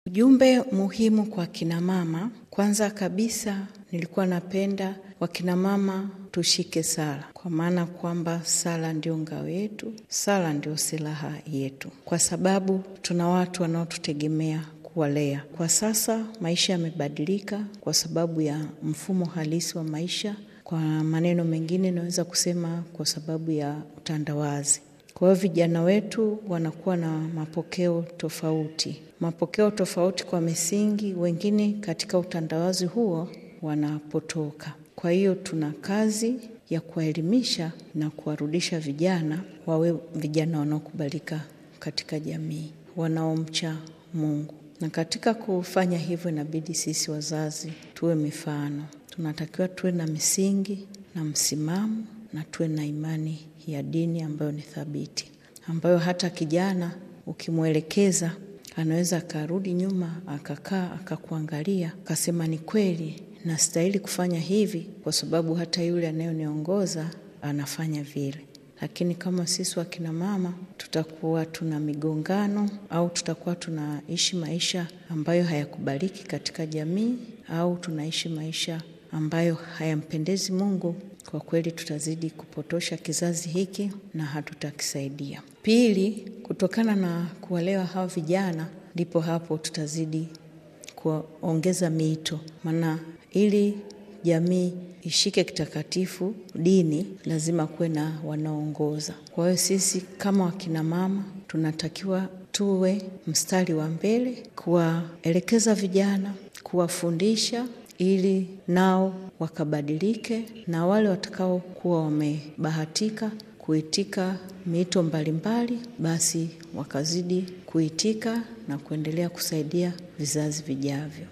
Ujumbe muhimu kwa kinamama, kwanza kabisa nilikuwa napenda wakinamama tushike sala, kwa maana kwamba sala ndio ngao yetu, sala ndio silaha yetu, kwa sababu tuna watu wanaotutegemea kuwalea. Kwa sasa maisha yamebadilika kwa sababu ya mfumo halisi wa maisha. Kwa maneno mengine, naweza kusema kwa sababu ya utandawazi. Kwa hiyo vijana wetu wanakuwa na mapokeo tofauti, mapokeo tofauti kwa misingi, wengine katika utandawazi huo wanapotoka. Kwa hiyo tuna kazi ya kuwaelimisha na kuwarudisha vijana wawe vijana wanaokubalika katika jamii, wanaomcha Mungu. Na katika kufanya hivyo, inabidi sisi wazazi tuwe mifano. Tunatakiwa tuwe na misingi na msimamo na tuwe na imani ya dini ambayo ni thabiti, ambayo hata kijana ukimwelekeza anaweza akarudi nyuma akakaa akakuangalia akasema, ni kweli nastahili kufanya hivi, kwa sababu hata yule anayeniongoza anafanya vile. Lakini kama sisi wakina mama tutakuwa tuna migongano au tutakuwa tunaishi maisha ambayo hayakubaliki katika jamii au tunaishi maisha ambayo hayampendezi Mungu, kwa kweli tutazidi kupotosha kizazi hiki na hatutakisaidia. Pili, kutokana na kuwalewa hawa vijana, ndipo hapo tutazidi kuongeza miito, maana ili jamii ishike kitakatifu dini, lazima kuwe na wanaoongoza. Kwa hiyo sisi kama wakina mama tunatakiwa tuwe mstari wa mbele kuwaelekeza vijana, kuwafundisha ili nao wakabadilike, na wale watakaokuwa wamebahatika kuitika miito mbalimbali, basi wakazidi kuitika na kuendelea kusaidia vizazi vijavyo.